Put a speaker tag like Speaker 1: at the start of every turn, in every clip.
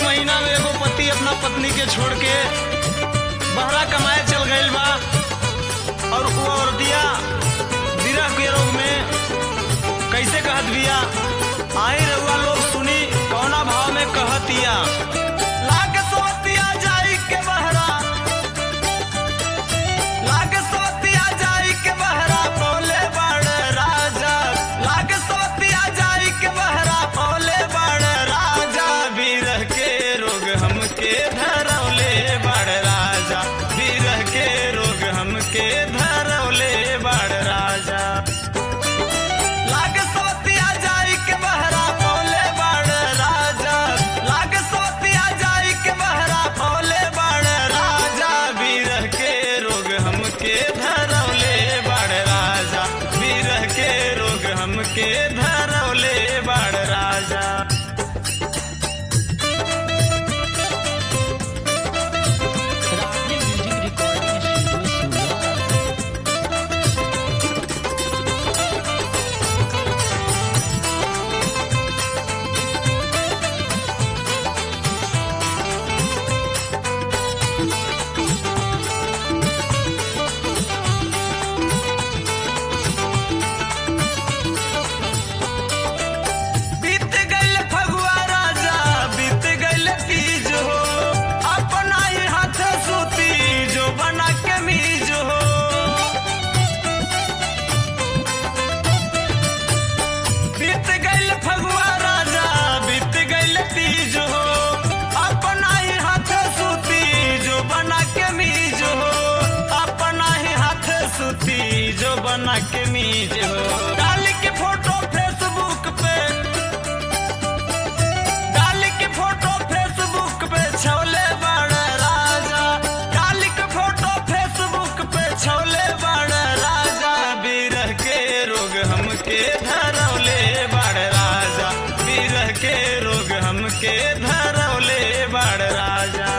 Speaker 1: महीना में एगो पति अपना पत्नी के छोड़ के बहरा कमाए चल गईल बा और वो औरतिया विरह के रोग में कैसे कहत बिया आई रउआ लोग सुनी कौना भाव में कहतिया लाग सोतिया जाई के बहरा लाग सोतिया जाई के बहरा पौले बड़ राजा लाग सोतिया जाई के बहरा पौले बड़ राजा बीरह के रोग हमके धरौले बड़ राजा बीरह के रोग हमके धरौले बड़ राजा लाग सोतिया जाई के बहरा पौले बड़ राजा लाग सोतिया जाई के बहरा पौले बड़ राजा बीरह के रोग हमके धरौले बड़ राजा बीरह के रोग हमके धरौले बड़ राजा
Speaker 2: रागनी म्यूजिक रिकॉर्डिंग स्टूडियो सूरत
Speaker 1: बीत गइल फगुआ राजा बीत गइल तीज हो अपना ही हाथ सूती जो बना के मीज हो बीत गइल फगुआ राजा बीत गइल तीज हो अपना ही हाथ सूती जो बना के मीज हो अपना ही हाथ सूती जो बना के मीज हो डाल के फोटो फेसबुक पे डाल के फोटो फेसबुक पे छौले बड़ राजा डाल के फोटो फेसबुक पे छौले बड़ राजा बीरह के रोग हमके धरौले बड़ राजा बीरह के रोग हमके धरौले बड़ राजा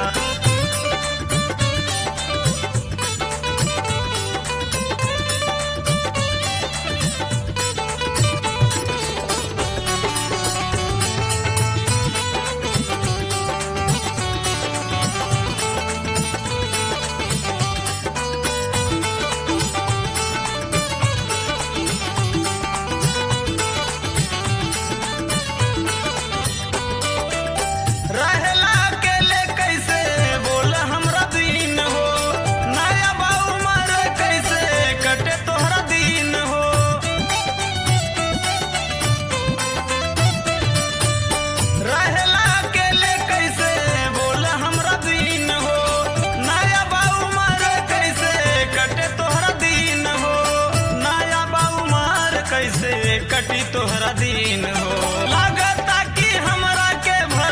Speaker 1: रहेला अकेले कैसे बोल हमरा दिन हो नया बाऊ मर कैसे कटे तोहरा दिन हो रहेला अकेले कैसे बोल हमरा दिन हो नया बाऊ मर कैसे कटे तोहरा दिन हो नया बाऊ मर कैसे कटी तोहरा दिन हो लागता कि हमरा के भर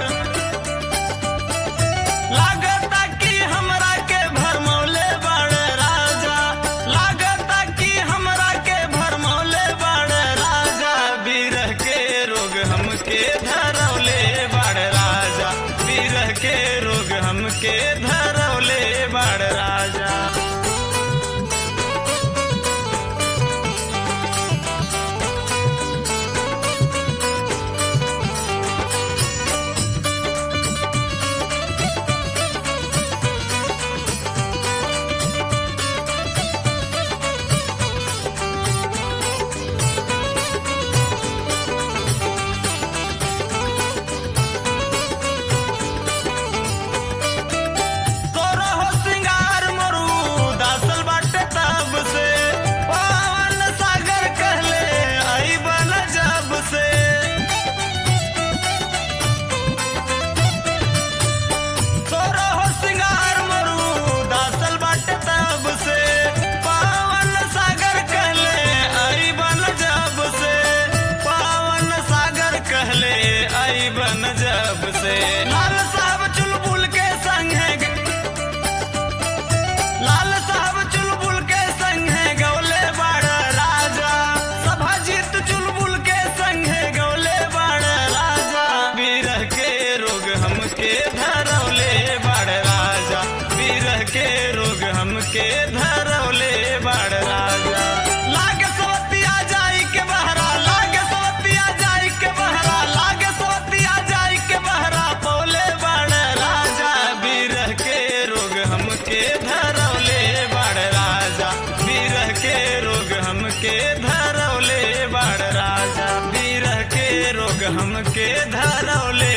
Speaker 1: लागता कि हमरा के भरमौले बड़ राजा लागता कि हमरा के भरमौले बड़ राजा बीरह के रोग हमके धरौले बड़ राजा बीरह के रोग हमके धरौले बड़ राजा तोरा हो सिंगार मरू दासल बाटे तब से पवन सागर कहले आई बन जब से तोरा हो सिंगार मरू दासल बाटे तब से पवन सागर कहले आई बन जब से पवन सागर कहले आई बन जब से लाल साहब चुलबुल के संग है लाल साहब चुलबुल के संग है गौले बड़ राजा सभा जीत चुलबुल के संग है गौले बड़ राजा बीरह के रोग हमके धरौले बड़ राजा बीरह के रोग हमके धरौले बड़ राजा लाग सोतिया जाई के बहरा लाग सोतिया जाई के बहरा लाग सोतिया जाई के बहरा पौले बड़ धरौले